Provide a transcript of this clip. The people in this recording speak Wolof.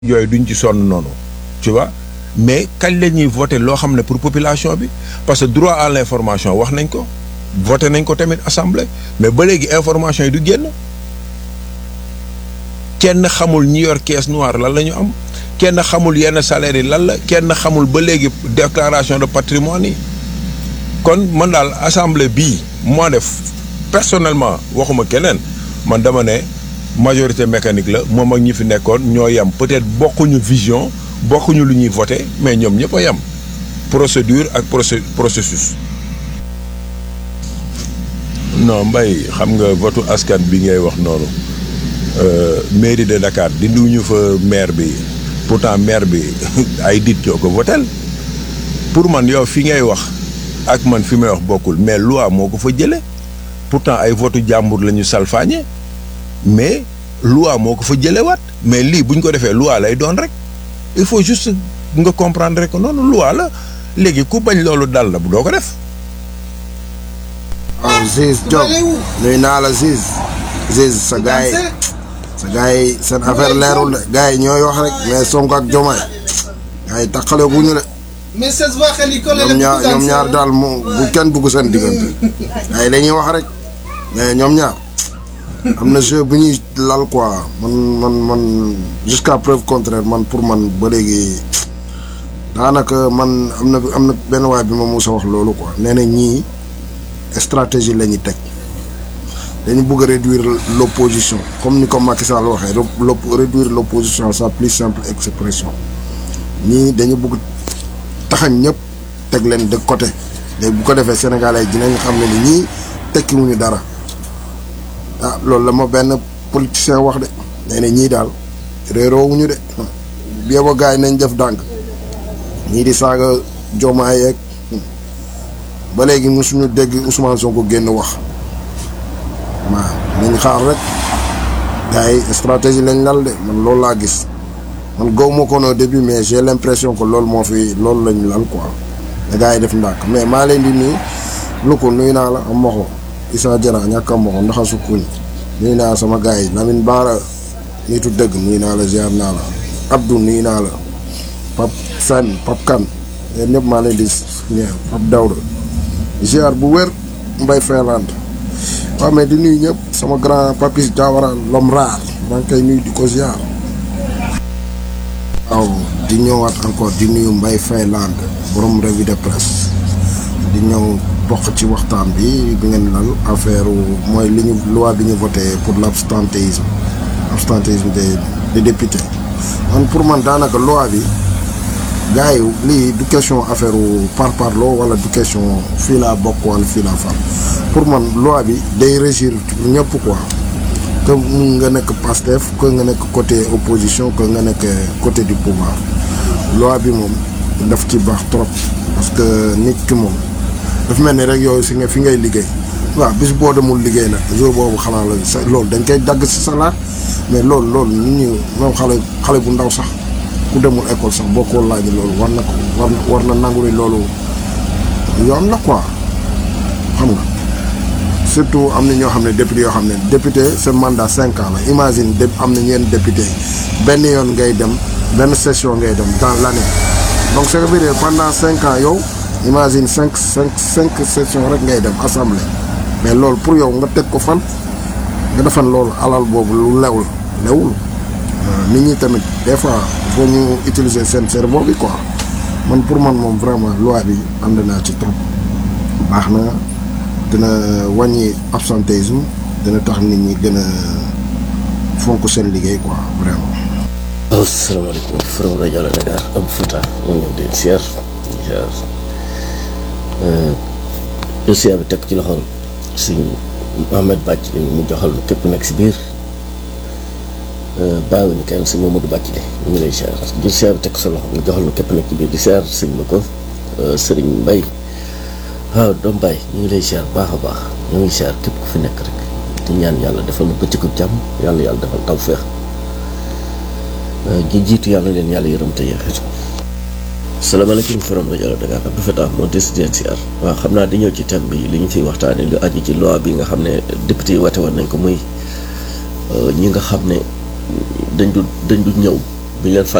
yooyu duñ ci sonn noonu tu vois mais kañ la ñuy voté loo xam ne pour population bi parce que droit à l'information wax nañ ko voté nañ ko tamit assemblée mais ba léegi information yi du génn kenn xamul ñi yor caisse noire lan la ñu am kenn xamul yenn salaire yi lan la kenn xamul ba léegi déclaration de patrimoine yi kon man daal assemblée bii moo def personnellement waxuma keneen man dama ne majorité mécanique la moom ak ñi fi nekkoon ñoo yem peut-être bokkuñu vision bokkuñu lu ñuy voté mais ñoom ñëpp a yem procédure ak procé processus. non mbay xam nga votu askan bi ngay wax noonu mairie de Dakar dindiwuñu fa maire bi pourtant maire bi ay dit ñoo ko votel pour man yow fi ngay wax ak man fi may wax bokkul mais loi moo ko fa jële pourtant ay votu jàmbur la ñu salfaañe mais loi moo ko fa jëlewaat mais lii bu ñu ko defee loi lay doon rek il faut juste nga comprendre rek noonu loi la léegi ku bañ loolu dal la bu doo ko def. waaw Ziz Diop nuyu naa la Ziz Ziz sa gars yi sa gars yi seen affaire leerul de gars yi ñooy wax rek mais Sonko ak Diomaye gars yi taxale gu ñu de ñoom ñaar ñoom ñaar daal mu bu kenn dugg seen diggante gars yi dañuy wax rek mais ñoom ñaar am na jeu bu ñuy lal quoi man man man jusqu'à preuve contraire man pour man ba léegi daanaka man am na am na benn waay bi ma musa wax loolu quoi nee na ñii stratégie la ñuy teg dañu bëgg a réduire l'opposition comme ni ko Macky Sall waxee réduire l'opposition à sa plus simple expression ñii dañu bëgg taxañ ñëpp teg leen de côté léegi bu ko defee sénégalais dinañ xam ne ni ñii tekkiwuñu dara ah loolu la ma benn politicien wax de nee na ñii daal réeroowuñu de bi ba gars yi nañ def dànk ñii di saaga Diomaye yeeg ba léegi mosuñu dégg Ousmane Sonko génn wax waaw nañ xaar rek gars yi stratégie lañ lal de man loolu laa gis man gaw ma ko au début mais j'ai l'impression que loolu moo fi loolu lañ lal quoi da gars yi def ndànk mais maa leen di nuyu lu ko nuyu naa la am moxo Issa Diarra ñàkk a moxo ndaxa sukkuñ nuyu naa sama gars yi Lamine Bara nitu dëgg nuyu naa la ziar naa la Abdou nuyu naa la Pape Sane Pape Kane yéen ñëpp maa leen di Pape Daouda ziar bu wér Mbaye Finlande waaw mais di nuyu ñëpp sama grand papis Diawara l'homme rare maa ngi koy nuyu di ko ziar. waaw di ñëwaat encore di nuyu Mbaye Finlande borom revue de presse di ñëw bokk ci waxtaan bi bi ngeen lal affaire mooy li ñu loi bi ñu voté pour l'abstentéisme abstentéisme des des députés man pour man daanaka loi bi. gars yi lii du question affaire par parlo wala du question fii laa bokk wala fii laa far pour man loi bi day régir ñëpp quoi que mun nga nekk Pastef que nga nekk côté opposition que nga nekk côté du pouvoir loi bi moom daf ci baax trop parce que nit ki moom dafa mel ni rek yooyu si nga fi ngay liggéey waaw bis boo demul liggéey nag jour boobu xanaa la sa loolu dañ koy dagg si salaat mais loolu loolu nit ñi moom xale xale bu ndaw sax ku demul école sax boo ko laajee loolu war na ko war na war na nangu ni loolu yoon la quoi xam nga surtout am na ñoo xam ne député yoo xam ne député seen mandat cinq ans la imagine de am na ñeen député benn yoon ngay dem benn session ngay dem dans l'année donc ça veut dire pendant cinq ans yow imagine cinq cinq cinq sessions rek ngay dem assemblée mais loolu pour yow nga teg ko fan nga defan loolu alal boobu lu lewul lewul nit ñi tamit des fois faut ñu utiliser seen cerveau bi quoi man pour man moom vraiment loi bi ànd naa ci trop baax na dina wàññi absentéisme dina tax nit ñi gën a fonk seen liggéey quoi vraiment. asalaamaaleykum Forum rajo Dakar Abdou Fatah moo ngi leen di siyaar siyaar dossier bi teg ci loxoom si Mohamed Bàcc mu joxal képp nekk si biir. bàyyiwuñu kenn sëñ Mamadou Bàcc de ñu ngi lay siyaar jël siyaar bi teg sa loxo nga joxal lu képp nekk ci biir di siyaar sëñ ma ko sëriñ Mbay waaw doom Baye ñu ngi lay siyaar baax a baax ñu ngi siyaar képp ku fi nekk rek di ñaan yàlla defal na bëccëgu jàmm yàlla yàlla defal tawfeex ji jiitu yàlla leen yàlla yërëm te yeexeetu salaamaaleykum Forum rajo Dakar Abdou Fatah moo des di leen siyaar waaw xam naa di ñëw ci thème bi li ñu fiy waxtaanee lu aju ci loi bi nga xam ne député yi wate woon nañ ko muy ñi nga xam ne dañ du dañ du ñëw bi ñu leen